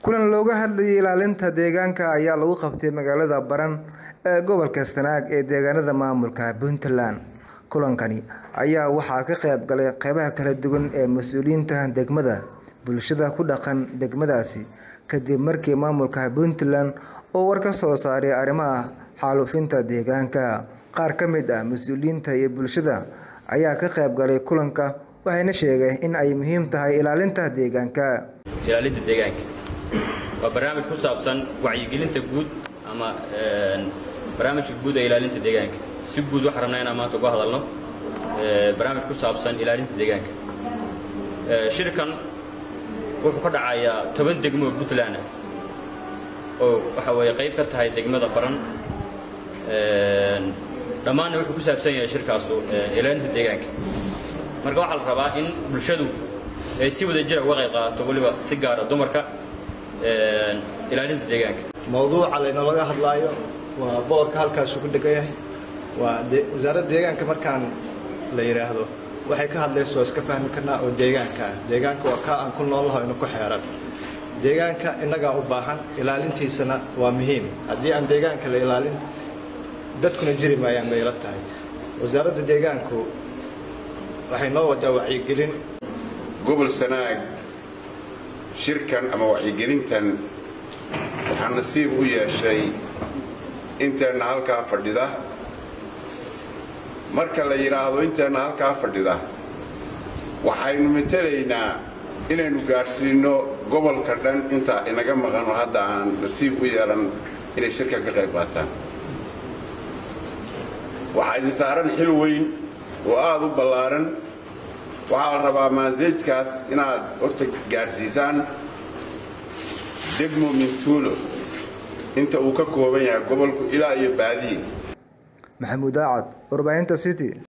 kulan looga hadlayay ilaalinta deegaanka ayaa lagu qabtay magaalada baran ee gobolka sanaag ee deegaanada maamulka puntland kulankani ayaa waxaa ka qayb galay qeybaha kala duwan ee mas-uuliyiinta degmada bulshada ku dhaqan degmadaasi kadib markii maamulka puntland oo war ka soo saaray arrimaha xaalufinta deegaanka qaar ka mid ah mas-uuliyiinta iyo bulshada ayaa ka qayb galay kulanka waxayna sheegeen in ay muhiim tahay ilaalinta deegaanka ilaalinta deegaanka waa barnaamij ku saabsan wacyigelinta guud ama barnaamijka guud ee ilaalinta deegaanka si guud waxaan rabnaa inaan maanta uga hadalno barnaamij ku saabsan ilaalinta deegaanka shirkan wuxuu ka dhacayaa toban degmo oo puntland ah oo waxa weeye qayb ka tahay degmada baran dhammaanna wuxuu ku saabsan yahay shirkaasu ilaalinta deegaanka marka waxaa la rabaa in bulshadu ay si wada jira uga qayb qaadato weliba si gaara dumarka ilaalinta deegaanka mawduuca laynolaga hadlaayo waa boorka halkaasuu ku dhegan yahay waa wasaaradda deegaanka markaan la yidhaahdo waxay ka hadlayso waa iska fahmi karnaa oo deegaanka ah deegaanka waa kaa aan ku noolnaho ina ku xeeran deegaanka innagaa u baahan ilaalintiisana waa muhiim haddii aan deegaanka la ilaalin dadkuna jiri maayaan bay ila tahay wasaaradda deegaanku waxay noo wadaa wacyigelin gobol sanaag shirkan ama wacyigelintan waxaa nasiib u yeeshay inteenna halkaa fadhida marka la yidhaahdo inteenna halkaa fadhida waxaynu matelaynaa inaynu gaadhsiinno gobolka dhan intaa inaga maqan oo hadda aan nasiib u yeelan inay shirkan ka qayb qaataan waxaa idin saaran xil weyn oo aada u ballaaran waxaa la rabaa maaseejkaas inaad horta gaadhsiisaan degmo mintuulo inta uu ka kooban yahay gobolku ilaa iyo baadiye maxamuud aacad warbaahinta city